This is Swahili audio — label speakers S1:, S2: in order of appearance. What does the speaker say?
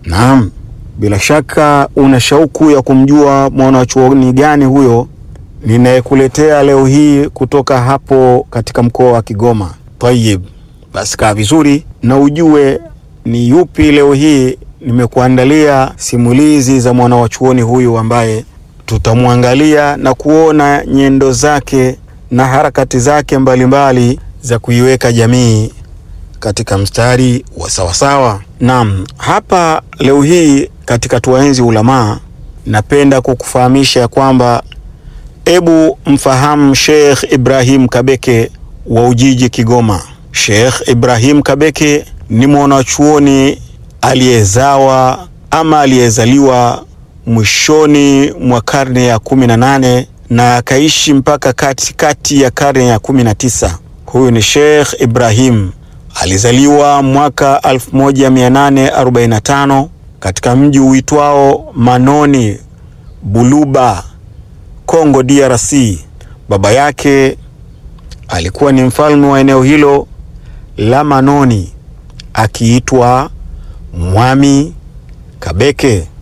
S1: Naam, bila shaka una shauku ya kumjua mwanachuoni gani huyo ninayekuletea leo hii kutoka hapo katika mkoa wa Kigoma. Tayib, basi kaa vizuri na ujue ni yupi leo hii nimekuandalia simulizi za mwanachuoni huyu ambaye tutamwangalia na kuona nyendo zake na harakati zake mbalimbali mbali za kuiweka jamii katika mstari wa sawasawa. Naam, hapa leo hii katika Tuwaenzi Ulamaa, napenda kukufahamisha kwamba ebu mfahamu Sheikh Ibrahim Kabeke wa Ujiji, Kigoma. Sheikh Ibrahim Kabeke ni mwanachuoni aliyezawa ama aliyezaliwa mwishoni mwa karne ya kumi na nane na akaishi mpaka katikati kati ya karne ya kumi na tisa. Huyu ni Sheikh Ibrahim alizaliwa mwaka 1845 katika mji uitwao Manoni Buluba, Kongo DRC. Baba yake alikuwa ni mfalme wa eneo hilo la Manoni akiitwa Mwami Kabeke.